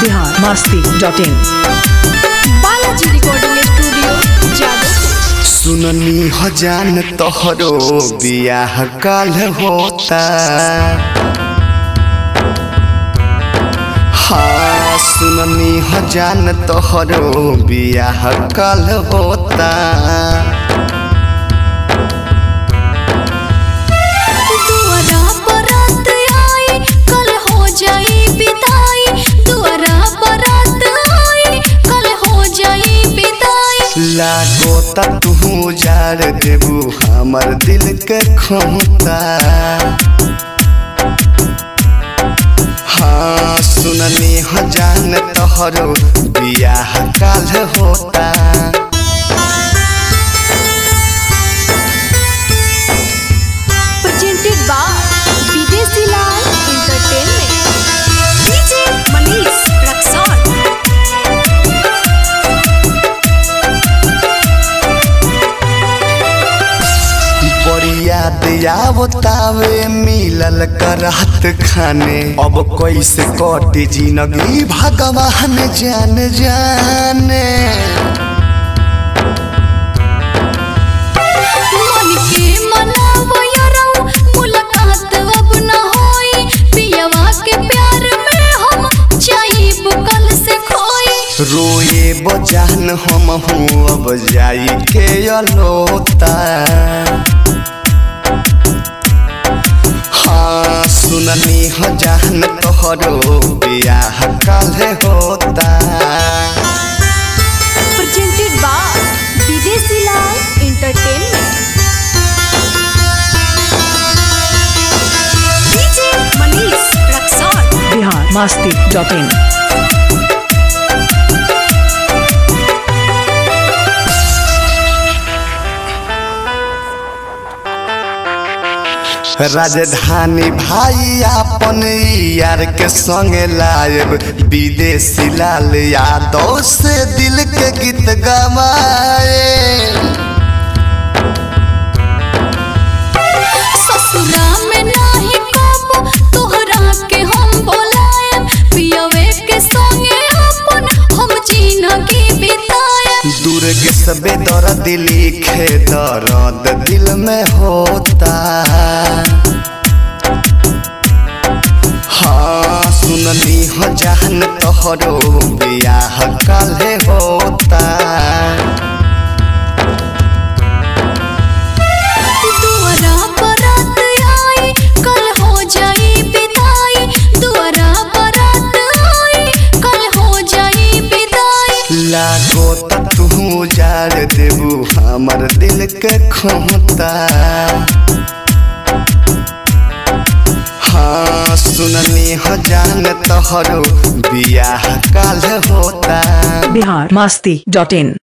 Bihar Masti dot in Balaji recording studio जादव सुननी हो जान तोहरो बियाह कल होता हाँ सुननी हो जान तोहरो बियाह कल होता दुआरा बरात आई कल हो जाई विदाई दुआरा बरात आई कल हो जाई विदाई लागो ता तू जार देबू हमर दिल के खोता हाँ सुननी हो जान तोहरो बियाह काल होता presented by Videshi Lal entertainment DJ Manish Raxaul बड़ी याद आवतावे मिलल करहत खाने अब कैसे कटी जिंदगी भगवान जान जाने मन के मनावो यारो मुलाकात अब न होई पियवा के प्यार में हम जाइब कल से खोई रोए बजान हम हूँ अब जाई के अलोता हाँ सुननी हो जान तोहरो बियाह काले होता presented by Videshi Lal entertainment DJ Manish Raxaul Bihar Masti dot in राजधानी भाई अपन यार के संगे लायब विदेशी लाल यादव से दिल के गीत गवाए ससुरा में नाही कब तोहरा के हम बोलाए पियवे के संगे अपन हम जिंदगी बिताए दुर्ग सबे दर्द लिखे दर्द दिल में होता हाँ सुननी हो जान तोहरो बियाह काले होता दुआरा बरात आई कल हो जाई विदाई दुआरा बरात आई कल हो जाई विदाई लागो त तू जार देबू हमर दिल के खोता हाँ सुननी हो जान तोहरो बियाह काल होता बिहार मस्ती डॉट इन